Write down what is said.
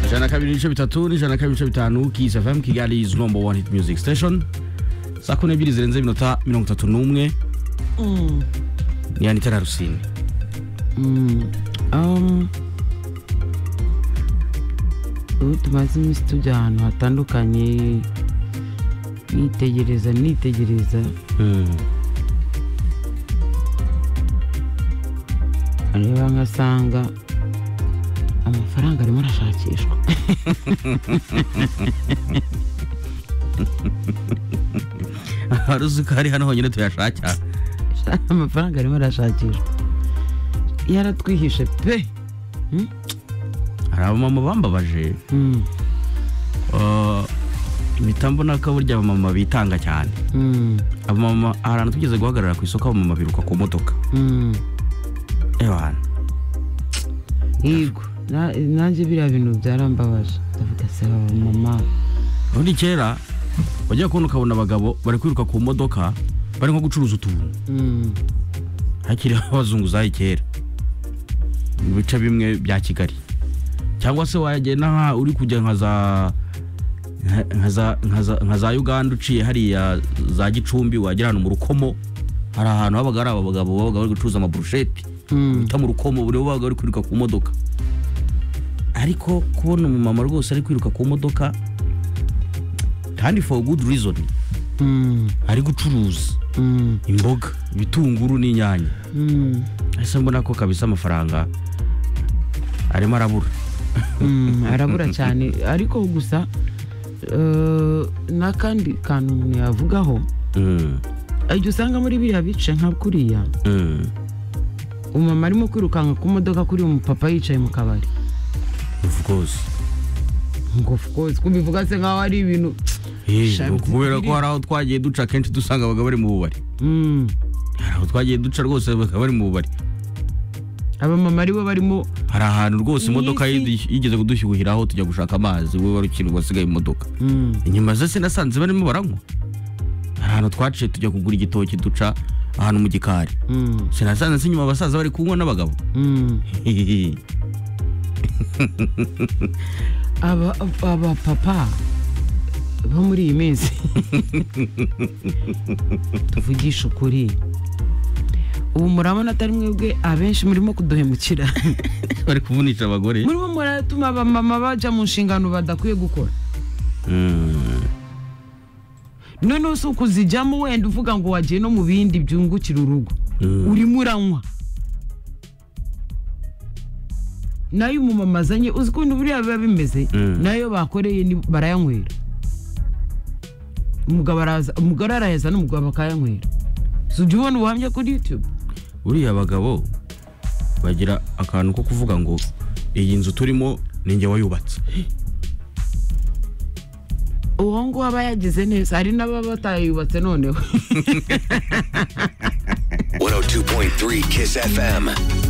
ijana na kabiri n'ibice bitatu n'ijana na kabiri n'ibice bitanu kiss fm kigali is number one hit music station saa kumi n'ebyiri zirenze iminota mirongo itatu n'umwe ni anitera rusine Um, ubu tumaze iminsi tujya ahantu hatandukanye nitegereza nitegereza areba nkasanga amafaranga arimo arashakishwa wari uzi ko hari hano honyine tuyashakira amafaranga arimo arashakishwa yaratwihishe pe hari abamama bambabaje Mm, Uh, mpita mbona ko burya abamama bitanga cyane mm, abamama hari ahantu tugeze guhagarara ku isoko abamama biruka ku modoka mm. ewana yego na- nanjye biriya bintu byarambabaje ndavuga se mama ubundi kera wajya kubona ukabona abagabo bari kwiruka ku modoka bari nko gucuruza utuntu Mm, hakiri abazunguzayi kera mu bice bimwe bya kigali cyangwa se wagenda nka uri kujya nka za nka- nka za- nka za- nka za uganda uciye hariya za gicumbi wagera ahantu mu rukomo hari ahantu habaga hari abagabo babaga bari gucuruza amaburusheti mm. bita mu rukomo buri babaga bari kwiruka ku modoka ariko kubona umumama rwose ari kwiruka ku modoka kandi for good reason Mm, ari gucuruza mm, imboga ibitunguru n'inyanya mm, ese mbona ko kabisa amafaranga arimo arabura mm, arabura cyane ariko gusa eh, n'akandi kantu umuntu yavugaho Mm, igihe usanga muri biriya bice nka kuriya mm. umumama arimo kwirukanka ku modoka kuri umupapa yicaye mu kabari of course ngo of course kubivuga se nkaho ari ibintu Eh, Shabu kubera ko zibiri. hari aho twagiye duca kenshi dusanga abagabo bari mu bubari Mm, hari aho twagiye duca rwose abagabo bari mu bubari abamama aribo barimo hari ahantu rwose Iyi imodoka si- yidi- yigeze kudushyuhiraho tujya gushaka amazi we wari ukiri wasigaye mu modoka Mm, inyuma ze sinasanze barimo baranywa hari ahantu twaciye tujya kugura igitoki duca ahantu mu gikari mm, sinasanze se inyuma abasaza bari kunywa n'abagabo mm. aba aba papa bo muri iyi minsi tuvugisha ukuri ubu murabona atari mwebwe abenshi murimo kuduhemukira bari kuvunisha abagore murimo muratuma abamama bajya mu nshingano badakwiye gukora Mm. noneho si ukuzijyamo wenda uvuga ngo wagiye no mu bindi byungukira urugo Mm. urimo uranywa nayo umumama azanye uzi ukuntu buriya biba bimeze Mm. nayo bakoreye ni- barayanywera umugabo araza umugore araheza n'umugabo akayanywera si ujya ubona ubuhamya kuri yutube buriya abagabo bagira akantu ko kuvuga ngo iyi nzu turimo ni njye wayubatse uwo nguwo aba yagize neza hari n'ababa batayubatse noneho 102.3 Kiss FM.